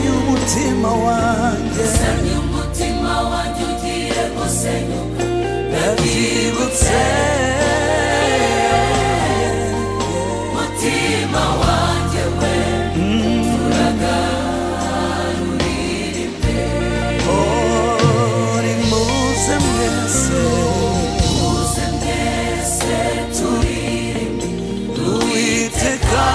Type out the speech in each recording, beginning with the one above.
umutima wanjye senya umutima wanjye ugiye gusenyuka ndabyibutse mutima wanjye we turaganurira imbere uri muze mwese uze mbese turirimbe uwiteka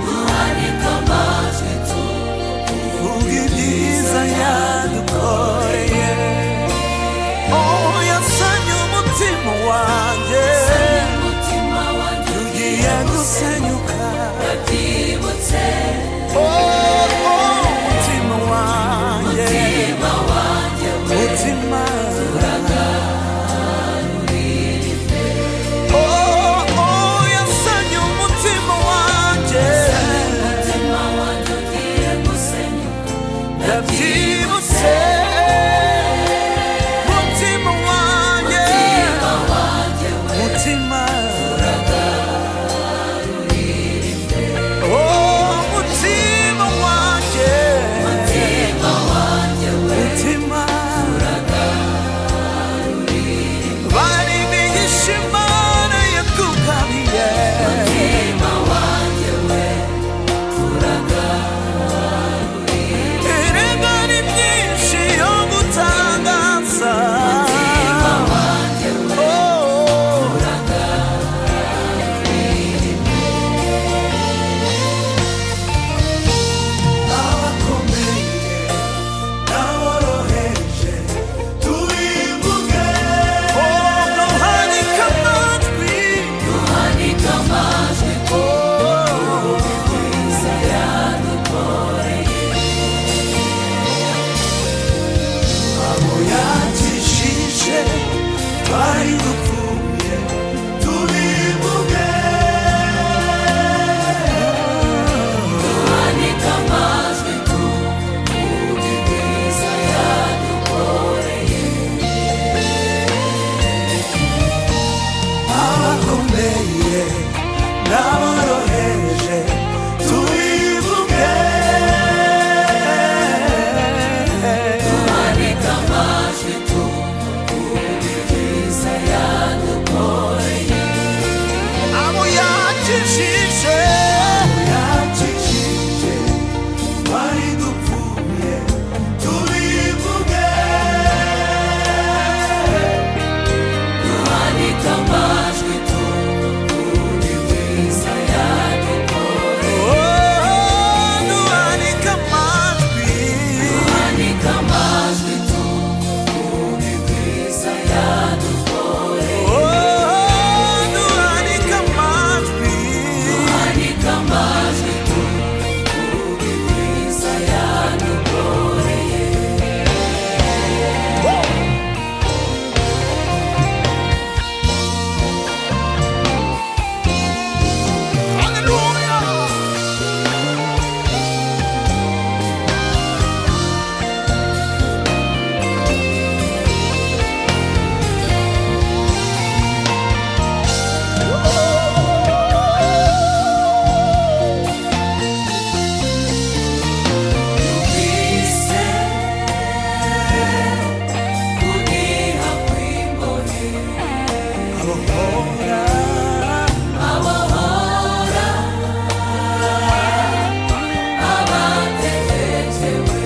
duhanike amajwi tuvuge vuga ibyiza yadukoreye oh yasanye umutima wanjye umutima wanjye ugiye gusenyuka ndabyibutse oh oh umutima wanjye mutima wanjye we umutima Oh, oh, yasanye umutima wanjye. umutima wanjye ugiye gusenyuka Ndabyibutse. Umutima wanjye. Umutima. Oh, umutima wanjye. Umutima. Bari bigisha Imana yakugabiye. Erega ni byinshi yo gutangaza. Oh. abakomeye n'aboroheje tubivuge Ono hanika amajwi. duhanike amajwi Oh. twese yadukoreye abo yakijije twari dupfuye tubivuge duhanike amajwi tuvuge ibyiza yadukoreye abakomeye n'aboroheje tubivuge duhanike amajwi tuvuge ibyiza yadukoreye abo yakijije yakijije twari dupfuye tubivuge duhanike amajwi tuvuge ibyiza yadukoreye duhanika amajwi Duhanike amajwi tuvuge ibyiza yadukoreye duhanika amajwi Duhanike amajwi tuvuge ibyiza yadukoreye Ubise kuniha kw'imbohe abahora abahora abategerejewe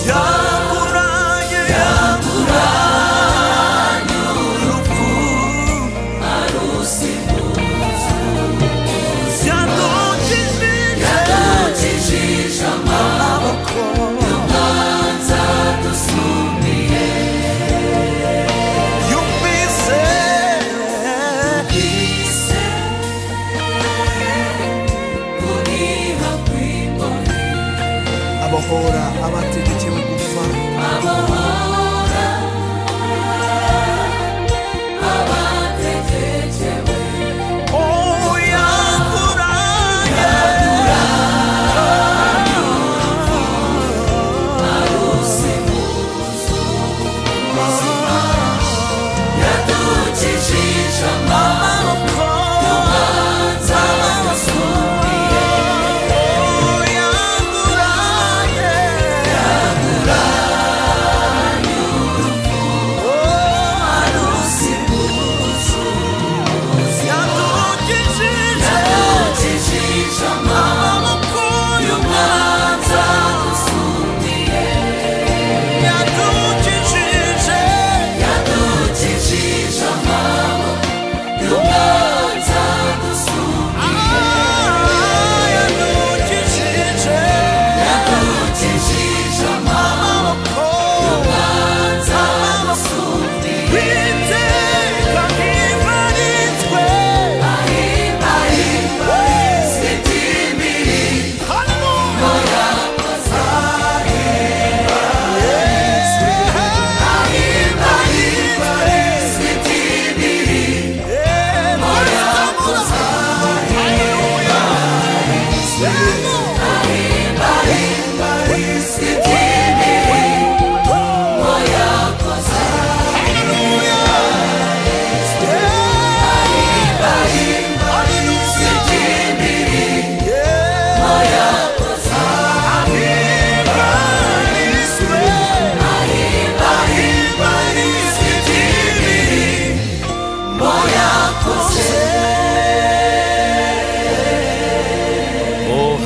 yakuranye urupfu arusimbuza yadukijije yadukijije amaboko y'umwanza dusumiye yumvise ubise kuniha kw'imbohe abahora abategekewe gupfa abahora abategekewe oh yakuranye arusimbuzo ubuzima yadukijije amaboko amaboko Nzabasumiye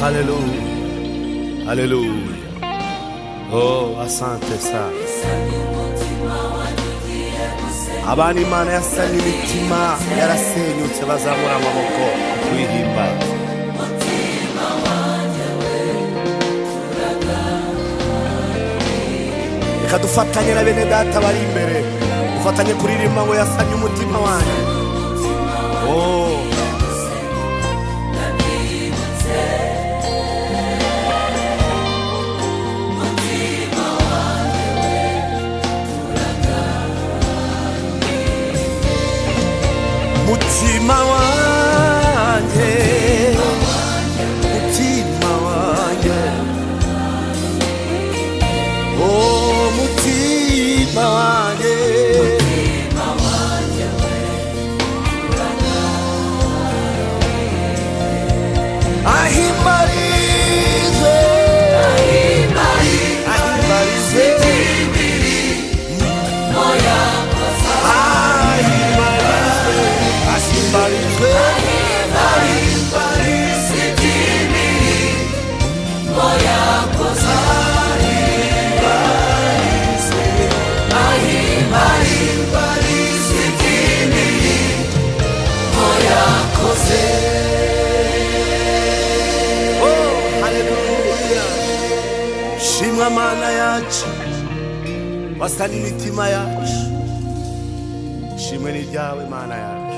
Alléluia. Alléluia. Oh, asante sana. abana imana yasanye imitima yarasenyutse bazamura amaboko tuyihimbaza reka dufatanye na bene data bari imbere dufatanye kuririmba ngo yasanye umutima wanjye Oh. mutima wanjye mutima wanjye o mutima wanjye ahimbarize ahimbarize ahimbarize ahimbarize Oh, haleluya shimwa mana yacu wasana imitima yacu shimwe n'iryawe mana yacu